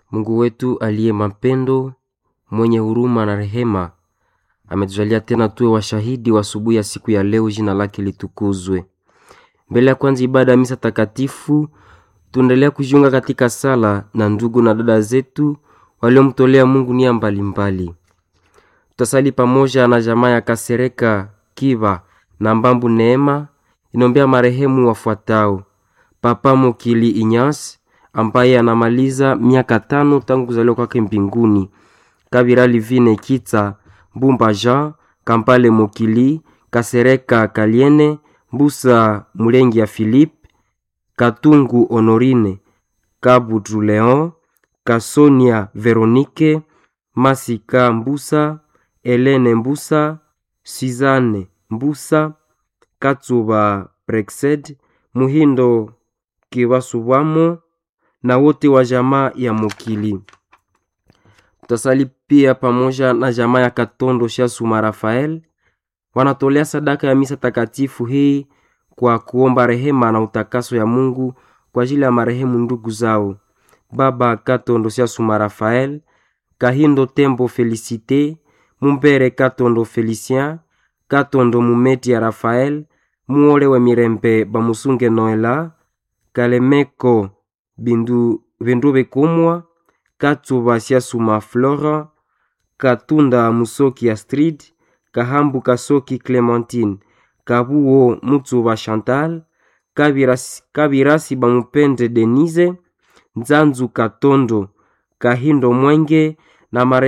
Mungu wetu aliye mapendo, mwenye huruma na rehema, ametujalia tena tuwe washahidi wa asubuhi ya siku ya leo. Jina lake litukuzwe. Mbele ya kwanza ibada ya misa takatifu, tuendelea kujiunga katika sala na ndugu na dada zetu waliomtolea Mungu nia mbalimbali. Tutasali pamoja na jamaa ya Kasereka Kiva na Mbambu Neema inombea marehemu wafuatao: Papa Mokili Inyas ambaye anamaliza miaka tano tangu kuzaliwa kwake mbinguni, Kabira Livine Kitsa Mbumba Jean Kampale Mokili Kasereka Kaliene Mbusa Mulengi ya Philippe Katungu Honorine Kabutu Leon Kasonia Veronique Masika Mbusa Elene Mbusa Suzanne Mbusa Katsuba Brexed Muhindo Kiwasubwamo na wote wa jamaa ya Mokili. Tutasali pia pamoja na jamaa ya Katondo Shasuma Rafael, wanatolea sadaka ya misa takatifu hii kwa kuomba rehema na utakaso ya Mungu kwa ajili ya marehemu ndugu zao Baba Katondo Shasuma Rafael, Kahindo Tembo Felicite, Mumbere Katondo Felicien, Katondo Mumeti ya Rafael, Muole wa Mirembe Bamusunge Noela, Kalemeko Bindu Bindube Kumwa, Katsuba Shasuma Flora, Katunda Musoki Astrid, Kahambu Kasoki Clementine, Kabuo Mutsuba Chantal, Kabirasi, Kabirasi Bamupende Denise, Nzanzu Katondo, Kahindo Mwenge na mare